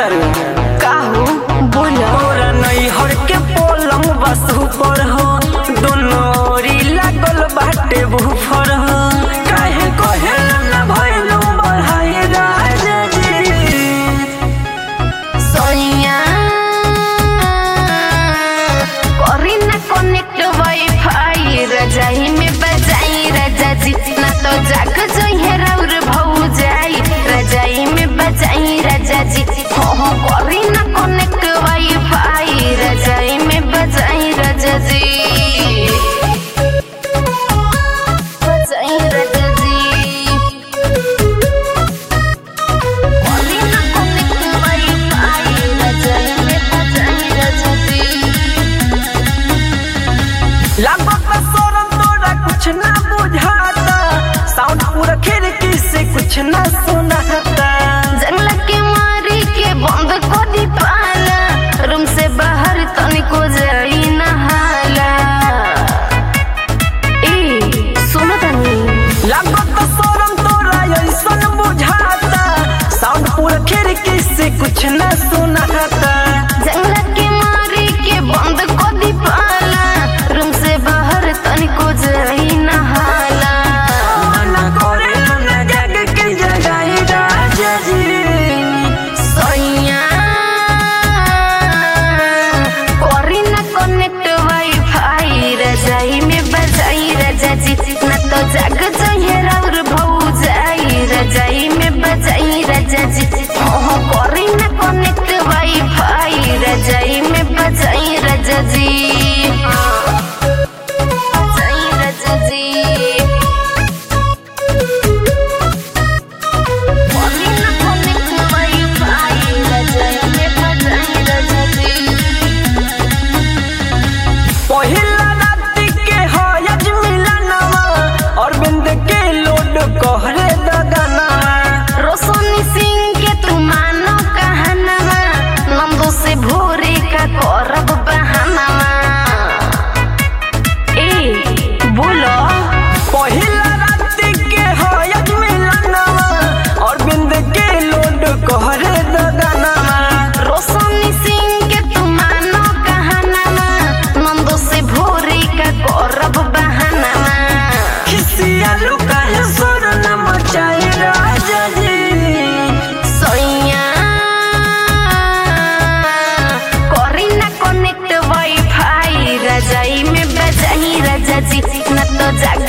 तारू काहू बोलो तोरा नैहर के पलंग बस ऊपर हो दोनों ओरी लागल बाटे बुफर हो काहे कहे न भइलू बढ़ाई राजा जी सोनिया करी ना कनेक्ट वाईफाई रजाई में बजाई राजा जी ना तो जाग जोइहे राउर भौ जाई रजाई में बजाई राजा जी हो हो करी ना कनेक्ट वाईफाई रजाई में बजाई राजा जी बजाई राजा जी करी ना कनेक्ट वाईफाई रजाई में बजाई राजा जी लागत सोरम तोरा कुछ ना बुझाता साउंड पूरा खिड़की से कुछ ना सुनाता जंगल के मारी के बंद कर दी पाला रूम से बाहर तनिको जाई नहाला ए सुनो तनी लागत सोरम तोरा ऐसन बुझाता साउंड पूरा खिड़की से कुछ ना सुनाता जंगल के मारी के बंद कर दी पाला रूम से बाहर तनिको जाई नहाला मना करे ना जग के जगाई राजा जी सोइया करी ना कनेक्ट वाईफाई रजाई में बजाई राजा जी ना तो जाग जाइए राउर भौ जाई रजाई में बजाई राजा जी हो करी ना कनेक्ट वाईफाई रजाई में बजाई राजा जी बजाई राजा जी करी ना कनेक्ट वाईफाई रजाई में बजाई राजा जी पहिला राति के हयज मिलनवा और बिंद के लोड कहरे दगना रोशनी सिंह के तू मानो कहनवा नंदू से भोरे का करब बहानवा ए बोलो पहिला राति के हयज मिलनवा और बिंद के लोड कहरे दगना रोशनी सिंह के तू मानो कहनवा नंदू से भोरे का करब बहानवा खिसिया लुका है सुर न मचाए राजा जी सोइया करी ना कनेक्ट वाईफाई रजाई में बजाई राजा जी ना तो जाग